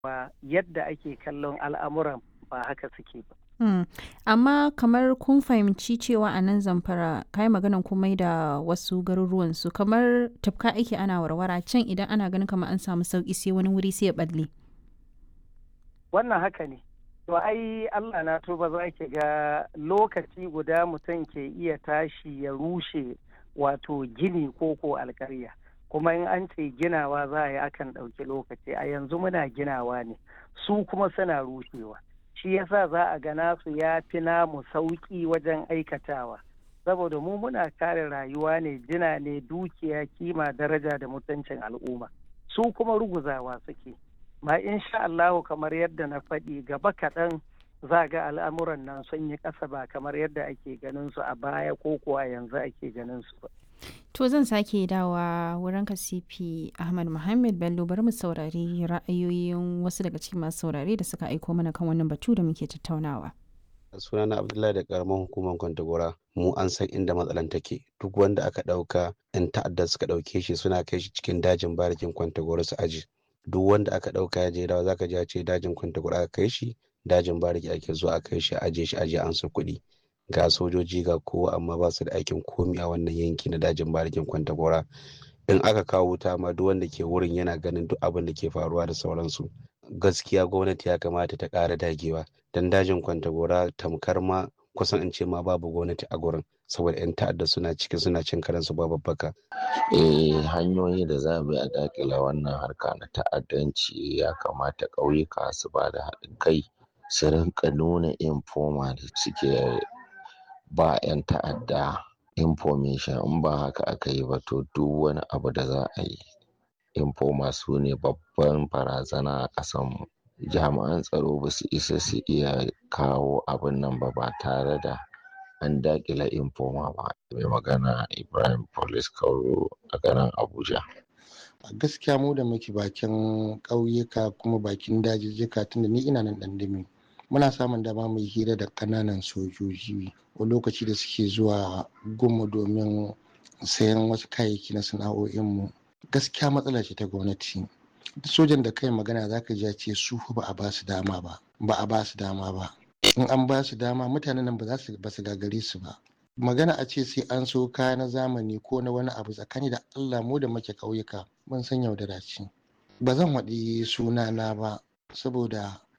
cewa yadda ake kallon al'amuran ba haka suke ba. Hmm. Amma kamar kun fahimci cewa a nan zamfara kai maganan komai da wasu garuruwan su kamar tafka ake ana warwara can idan ana ganin kamar an samu sauki sai wani wuri sai ya balle. Wannan haka ne. To ai Allah na tuba za ki ga lokaci guda mutum ke iya tashi ya rushe wato gini ko ko alkarya. Kuma in an ce ginawa za a yi akan ɗauki lokaci a yanzu muna ginawa ne su kuma suna rushewa. Shi yasa za a ga nasu ya fi namu sauƙi wajen aikatawa. Saboda mu muna kare rayuwa ne jina ne dukiya kima daraja da mutuncin al'umma. Su kuma ruguzawa suke. ma insha Allahu kamar yadda na faɗi gaba kaɗan za ga al'amuran nan sun yi ƙasa ba kamar yadda ake ganin su a baya ko kuwa yanzu ake ganin su ba. To zan sake dawa wurin ka CP Ahmad Muhammad Bello bari mu saurari ra'ayoyin wasu daga cikin masu saurare da suka aiko mana kan wannan batu da muke tattaunawa. sunana abdullahi da karamar hukumar kwantagora mu an san inda matsalan take duk wanda aka ɗauka yan ta'adda suka ɗauke shi suna kai shi cikin dajin barikin kwantagora su aji duk wanda aka ɗauka ya je dawa zaka ji a ce dajin kwantagora aka kai shi dajin bariki ake zuwa a kai shi aje shi aje an su kuɗi ga sojoji ga kowa amma ba su da aikin komi a wannan yanki na dajin barikin kwantagora in aka kawo wuta ma duk wanda ke wurin yana ganin duk abin da ke faruwa da sauransu gaskiya gwamnati ya kamata ta ƙara dagewa don dajin kwantagora tamkar ma kusan in ce ma babu gwamnati a gurin saboda 'yan ta'adda suna ciki suna cin karansu ba babbaka. eh hanyoyi da za mu yi a dakila wannan harka na ta'addanci ya kamata ƙauyuka su ba da haɗin kai su rinka nuna informa da suke ba 'yan ta'adda information in ba haka aka yi ba to duk wani abu da za a yi informa su ne babban barazana a ƙasanmu jami'an tsaro ba su isa su iya kawo abin nan ba ba tare da an dakila informa ba mai magana ibrahim police kauro a garin abuja gaskiya mu da muke bakin ƙauyuka kuma bakin dajijjika tunda ni ina nan ɗandami muna samun dama mu hira da ƙananan sojoji wani lokaci da suke zuwa gumu domin sayan wasu kayayyaki na sana'o'inmu gaskiya matsala ce ta gwamnati sojan da kai magana zaka ji ce su ba a ba su dama ba ba a ba su dama ba in an ba su dama mutanen nan ba za su ba su gagare su ba magana a ce sai an so kaya na zamani ko na wani abu tsakani da Allah mu da muke ƙauyuka mun san yaudara ce ba zan waɗi sunana ba saboda